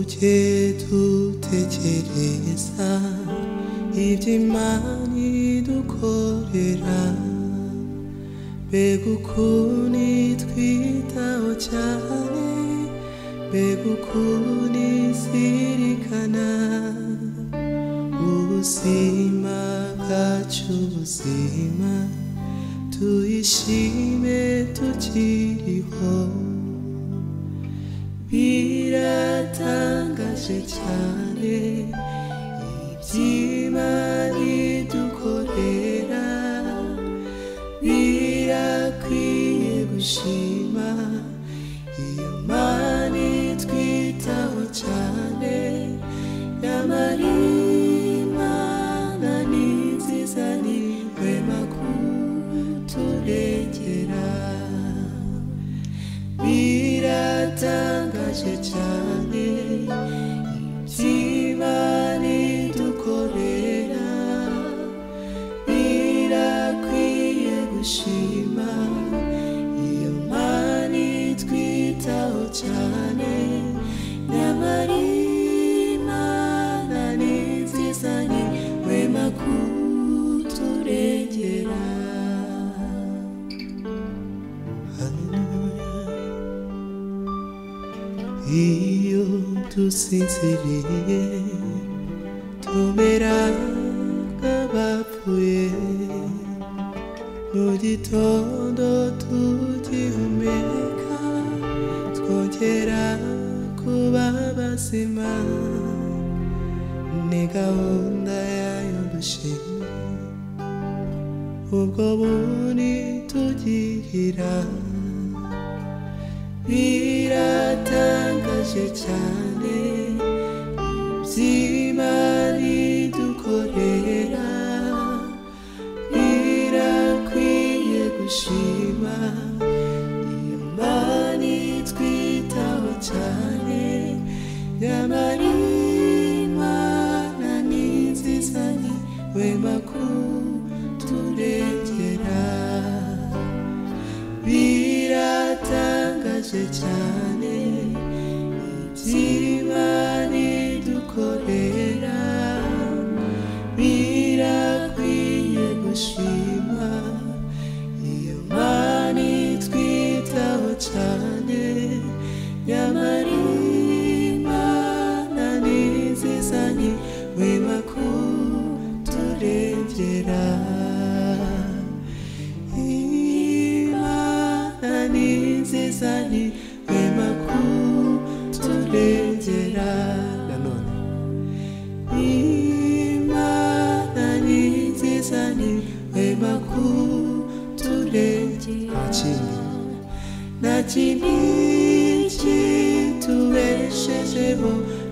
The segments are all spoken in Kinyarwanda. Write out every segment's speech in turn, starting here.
어제도 대체례사 이제 많이도 거리라 배고프니 귀다오자니 배고프니 시리카나 우시마 가추시마 두이심에 두지리호 비라탄가시 차네 입지만이 두고래라 미라귀의 구시마 이만이 귀타오차네 야마리만 아니 세상이 외마구 도래제라 미라탄가 세창에 입지만이 두고래라 미라귀의 구시마 이어만이 귀타오자네 나마리만 아닌 세상이 외마구 도래제라 Io tu sincerie, tu mera cavapue, no di todo tu ti umeca, scontierà cubaba sima, nega onda e ayodushin, ugobuni tu dirira. 비라탄가실차네 입지만이 두고래라 비라귀의 구시마 이엄만이 귀타오차네 야마리만 아닌 세상이 외마고 두레제라 비라탄가 세찬에 입지만이 두고래라 미라귀의 무심아 이어만이 귀타오차네 야마리만 아닌 세상이 외마고 두레제라 이만한 세상이 외마고 두려제라 이만한 세상이 외마고 두려제라 나지니 지투에 셰제보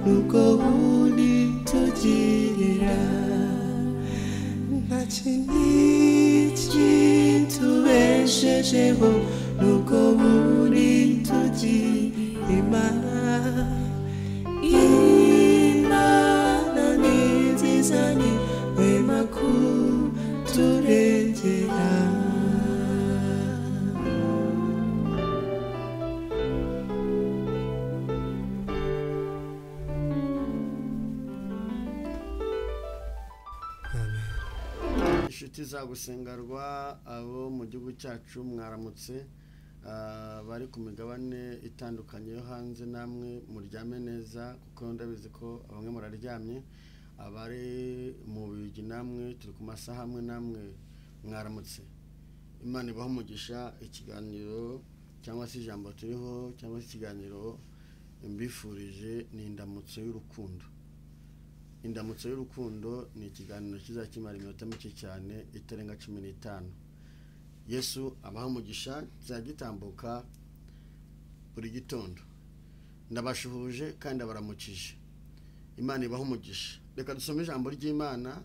누고우니 두지리라 마침이 진투에 쉐쉐고 무거우니 두지 이마 이만한 이 세상이 외마쿠 두레제라 inshuti za gusengerwa abo mu gihugu cyacu mwaramutse ah, bari ku migabane itandukanye yo hanze namwe muryame neza kuko ndabizi ko bamwe muraryamye abari mu bigi namwe turi ku masaha amwe namwe mwaramutse imana ibaha umugisha ikiganiro cyangwa se ijambo turiho cyangwa se ikiganiro mbifurije ni indamutso y'urukundo indamutso y'urukundo ni ikiganiro kiza kimara iminota mike cyane itarenga cumi n'itanu yesu abaha umugisha kizajya gitambuka buri gitondo ndabashuhuje kandi abaramukije imana ibaha umugisha reka dusome ijambo ry'imana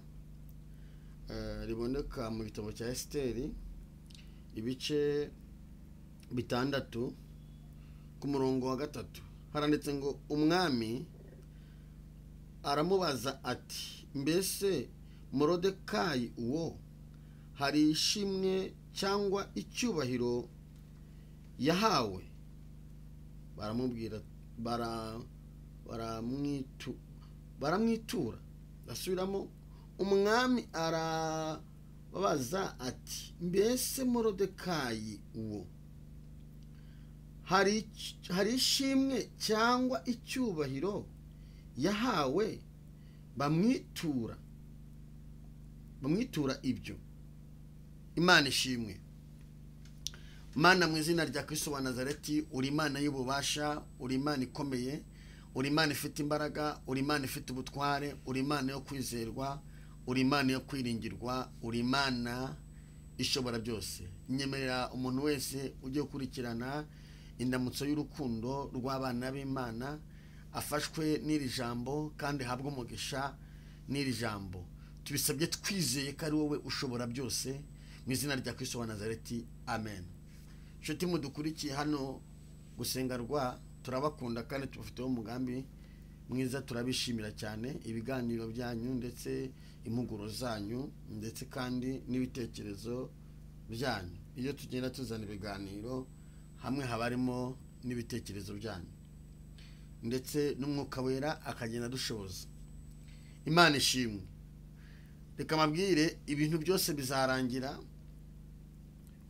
eh, riboneka mu gitabo cya esiteri ibice bitandatu ku murongo wa gatatu haranditse ngo umwami aramubaza ati mbese morodekayi uwo hari ishimwe cyangwa icyubahiro yahawe baramubwira bara baramwitu baramwitura basubiramo umwami arababaza ati mbese morodekayi uwo hari ic- hari ishimwe cyangwa icyubahiro yahawe bamwitura bamwitura ibyo imana ishimwe mana mu izina rya Kristo wa nazareti uri imana y'ububasha uri imana ikomeye uri imana ifite imbaraga uri imana ifite ubutware uri imana yo kwizerwa uri imana yo kwiringirwa uri imana ishobora byose nyemerera umuntu wese ujye gukurikirana indamutso y'urukundo rw'abana b'imana afashwe n'iri jambo kandi ahabwe umugisha n'iri jambo tubisabye twizeye ko ari wowe ushobora byose mu izina rya Kristo wa nazareti amen inshuti mudukurikiye hano gusenga rwa turabakunda kandi tubafiteho umugambi mwiza turabishimira cyane ibiganiro byanyu ndetse impuguro zanyu ndetse kandi n'ibitekerezo byanyu iyo tugenda tuzana ibiganiro hamwe haba harimo n'ibitekerezo byanyu ndetse n'umwuka wera akagenda adushoboza imana ishimwe reka mabwire ibintu byose bizarangira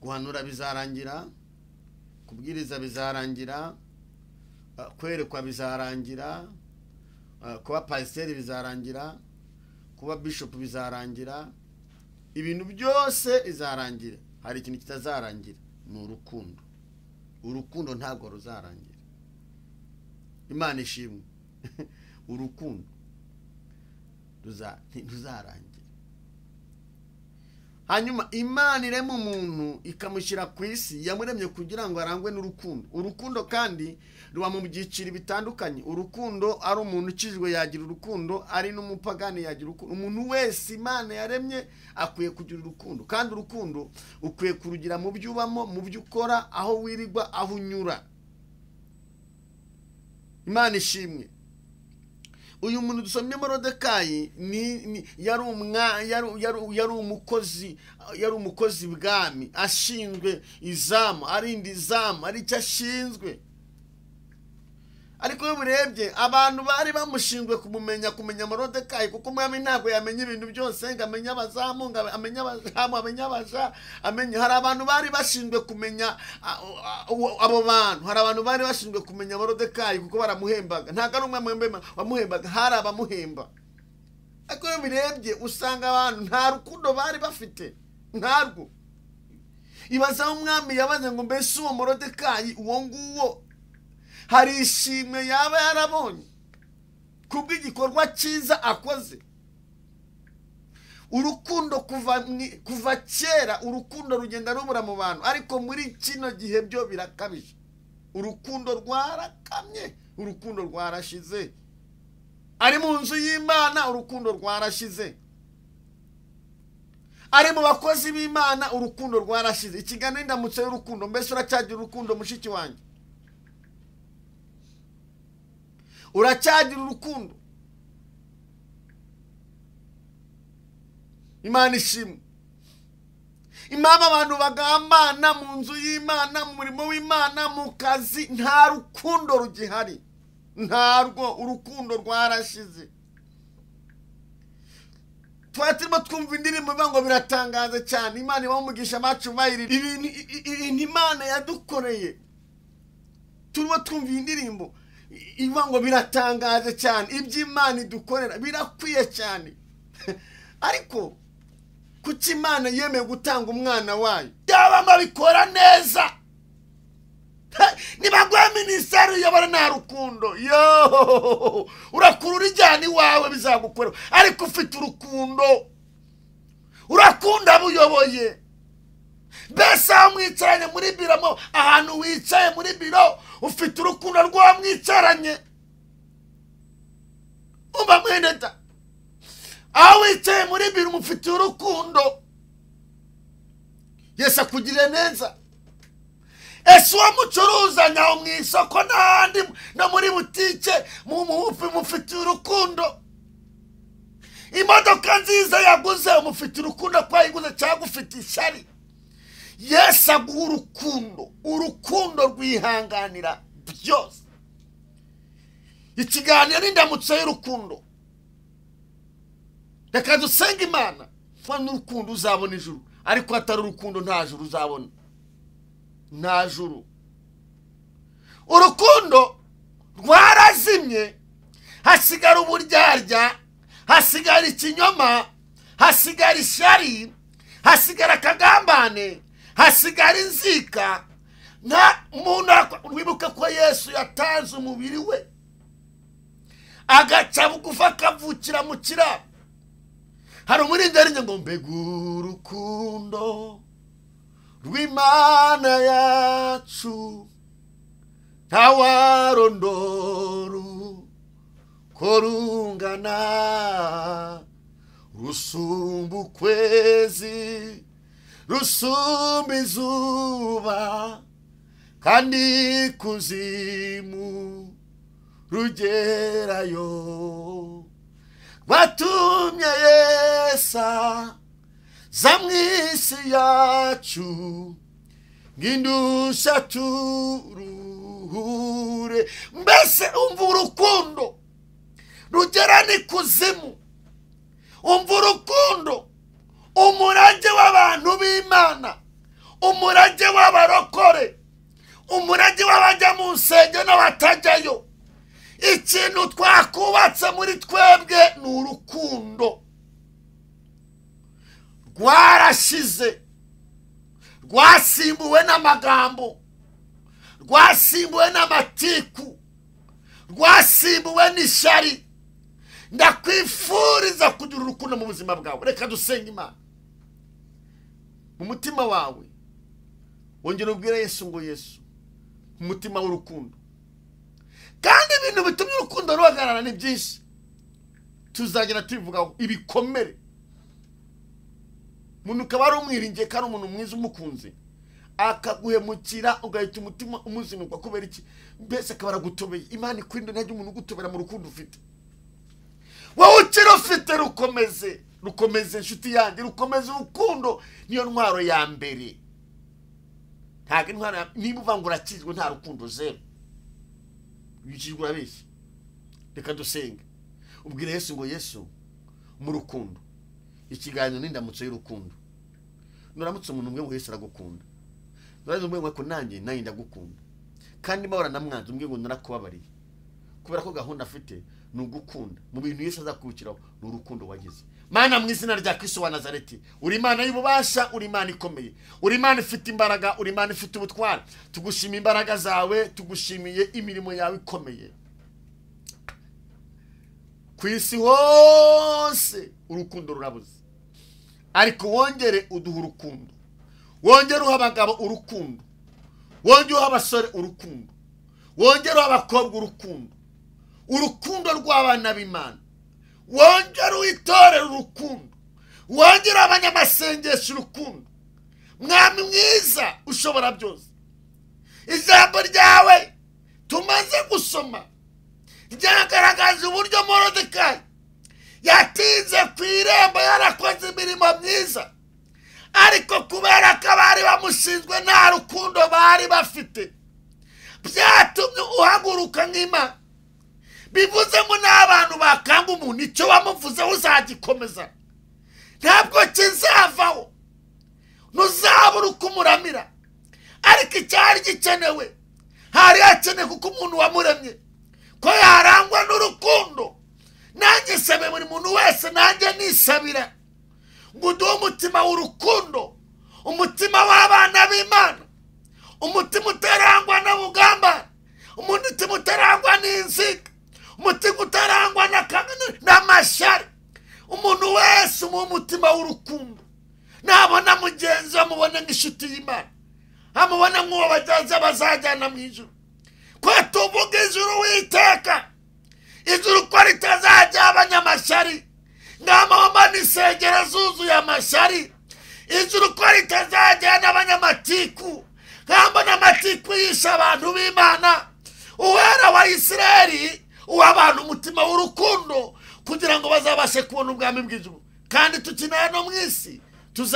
guhanura bizarangira kubwiriza bizarangira eh, kwerekwa bizarangira eh, kuba pasiteri bizarangira kuba bishopu bizarangira ibintu byose bizarangira hari ikintu kitazarangira ni urukundo urukundo ntabwo ruzarangira imana ishimwe urukundo ruza- ntiruzarangira hanyuma imana irema umuntu ikamushyira ku isi yamuremye kugira ngo arangwe n'urukundo urukundo kandi ruba mu byiciro bitandukanye urukundo ari umuntu ukijwe yagira urukundo ari n'umupagani yagira urukundo umuntu wese imana yaremye akwiye kugira urukundo kandi urukundo ukwiye kurugira mu byo ubamo mu byo ukora aho wirirwa aho unyura imana ishimwe uyu muntu dusomye morodekayi ni- ni- yari umwa- yari- yari- yari umukozi yari umukozi ibwami ashinzwe izamu arinda izamu ari cyo ashinzwe ariko iyo ubirebye abantu bari bamushinzwe kumumenya kumenya morodekayi kuko umwami ntabwo yamenya ibintu byose ngo amenye abazamu ngo amenye abazamu amenye abaja amenye hari abantu bari bashinzwe kumenya a- a- a- abo bantu hari abantu bari bashinzwe kumenya morodekayi kuko baramuhembaga ntabwo ari umwami wembe- wamuhembaga hari abamuhemba ariko iyo ubirebye usanga abantu nta rukundo bari bafite ntarwo ibaza umwami yabaze ngo mbese uwo morodekayi uwo nguwo hari ishimwe yaba yarabonye kubw'igikorwa cyiza akoze urukundo kuva mwi- kuva kera urukundo rugenda rubura mu bantu ariko muri kino gihe byo birakabije urukundo rwarakamye urukundo rwarashize ari mu nzu y'imana urukundo rwarashize ari mu bakozi b'imana urukundo rwarashize ikiganiro indamutso y'urukundo mbese uracyagira urukundo mushiki wanjye uracyagira urukundo imana ishimwe impamvu abantu bagambana mu nzu y'imana mu murimo w'imana mu kazi nta rukundo rugihari ntarwo urukundo rwarashize twari turimo twumva indirimbo ivuga ngo biratangaza cyane imana ibaha umugisha abacu bayirira ibintu i- i- ibintu imana yadukoreye turimo twumva iyi ndirimbo i- ivuga ngo biratangaje cyane ibyo imana idukorera birakwiye cyane ariko kuki imana yemeye gutanga umwana wayo yaba babikora neza Ha, nibaguha minisiteri uyobora nta rukundo yo urakurura ijyana iwawe bizagukorera ariko ufite urukundo urakunda abo uyoboye mbese aho mwicaranye muri biro mo ahantu wicaye muri biro ufite urukundo rw'uwo mwicaranye umva mwene da aho wicaye muri biro umufitiye urukundo yesu akugirire neza ese uwo mucuruzanya aho mu isoko n'ahandi no muri butike mu- mu- mufitiye urukundo imodoka nziza yaguze umufite urukundo ko yayiguze cyangwa ufite ishyari yesu aguha urukundo urukundo rwihanganira byose ikiganiro n'indamutso y'urukundo reka dusenge imana kuba n'urukundo uzabona ijuru ariko hatari urukundo nta juru uzabona nta juru urukundo rwarazimye hasigara uburyarya hasigara ikinyoma hasigara ishyari hasigara akagambane hasigara inzika nta muntu arakwa- wibuke ko yesu yatanze umubiri we agaca bugufi akavukira mu kiraro hari umurindariye ngo mbega urukundo rw'imana yacu ntawarondoru ko rungana rusumba ukwezi rusumba izuba kandi kuzimu rugerayo rwatumye yesa za mu isi yacu ng'indusha turuhure mbese umva urukundo rugera n'ikuzimu umva urukundo umurage w'abantu b'imana umurage w'abarokore umurage w'abajya mu nsenge n'abatajyayo ikintu twakubatse muri twebwe ni urukundo rwarashize rwasimbuwe n'amagambo rwasimbuwe n'amatiku rwasimbuwe n'ishyari ndakwifuriza kugira urukundo mu buzima bwawe reka dusenge imana mu mutima wawe wongera ubwire yesu ngo yesu mu mutima w'urukundo kandi ibintu bitumye urukundo ruhagarara ni byinshi tuzagenda tubivugaho ibikomere umuntu ukaba ari umwiringiye kandi umuntu mwiza umukunze akaguhemukira ugahita umutima umuzinukwa kubera iki mbese akaba aragutobeye imana ikwinda ntajya umuntu ugutobera mu rukundo ufite wowe ukiri ufite rukomeze rukomeze inshuti yanjye rukomeze urukundo niyo ntwaro ya mbere ntabwo intwaro ya niba uvuga ngo urakizwe nta rukundo zeru bikijwe urabeshya reka dusenge ubwire yesu ngo yesu mu rukundo ikiganiro n'indamutso y'urukundo nuramutse umuntu umwe ngo Yesu aragukunda nuramutse umwe ngo nanjye nanjye ndagukunda kandi mbahora na mwanzi umwe ngo narakubabariye kubera ko gahunda afite ni ugukunda mu bintu Yesu azakubikiraho ni urukundo wagize mana mu izina rya Kristo wa Nazareti uri imana y'ububasha uri imana ikomeye uri imana ifite imbaraga uri imana ifite ubutwari tugushima imbaraga zawe tugushimiye imirimo yawe ikomeye ku isi hose urukundo rurabuze ariko wongere uduha urukundo wongere uha abagabo urukundo wongere uha abasore urukundo wongere uha abakobwa urukundo urukundo rw'abana b'imana wongere uwitorere urukundo wongere abanyamasengesho urukundo mwami mwiza ushobora byose ijambo ryawe tumaze gusoma ryagaragaza uburyo morodekayi yatinze ku irembo yarakoze imirimo myiza ariko kubera ko abari bamushinzwe nta rukundo bari bafite byatumye uhaguruka nk'imana bivuze ngo n'abantu bakanga umuntu icyo wamuvuzeho uzagikomeza ntabwo kizavaho ntuzabura uko umuramira ariko icyari gikenewe hari hakenewe kuko umuntu wamuremye ko yarangwa n'urukundo nanjye sabe buri muntu wese nanjye nisabira ngo uduhe umutima w'urukundo umutima w'abana b'imana umutima utarangwa n'ubugamba umutima utarangwa n'inziga umutima utarangwa n'aka- n'amashyari umuntu wese umuhe umutima w'urukundo nabona mugenzi we amubone nk'inshuti y'imana amubona nk'uwo bagenzi be bazajyana mu ijuru ko tuvuga ijuru witeka ijuru ko ritazajya abanyamashyari n'amahoma n'isengero zuzuye amashyari ijuru ko ritazajya n'abanyamatiku nk'ambo n'amatiku yishe abantu b'imana uwera wa isirayeli uha abantu umutima w'urukundo kugira ngo bazabashe kubona ubwami bw'ijuru kandi tukinara no mu isi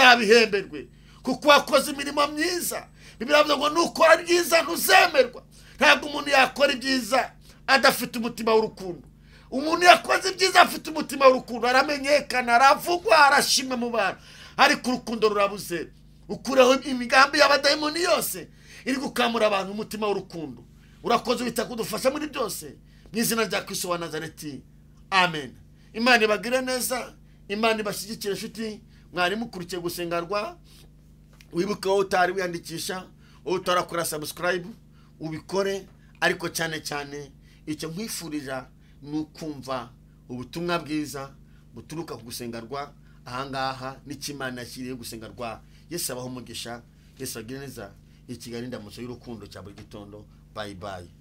tuzabihemberwe kuko wakoze imirimo myiza bibiri ngo nukora ibyiza ntuzemerwa ntabwo umuntu yakora ibyiza adafite umutima w'urukundo umuntu yakoze ibyiza afite umutima w'urukundo aramenyekana aravugwa arashimwe mu bantu ariko urukundo rurabuze ukuraho imigambi y'abadayimoni yose iri gukamura abantu umutima w'urukundo urakoze wita kudufasha muri byose mu izina rya kristo wa nazareti amen imana ibagire neza imana ibashyigikire inshuti mwarimu ukurikiye gusengarwa wibuke wowe utari wiyandikisha wowe utarakora sabusikarayibu ubikore ariko cyane cyane icyo nkwifurira ni ukumva ubutumwa bwiza buturuka ku gusengarwa ahangaha n'ikimana yashyiriye gusengarwa yesu abaho umugisha yesu agire neza ikigali ndamutso y'urukundo cya buri gitondo bayi bayi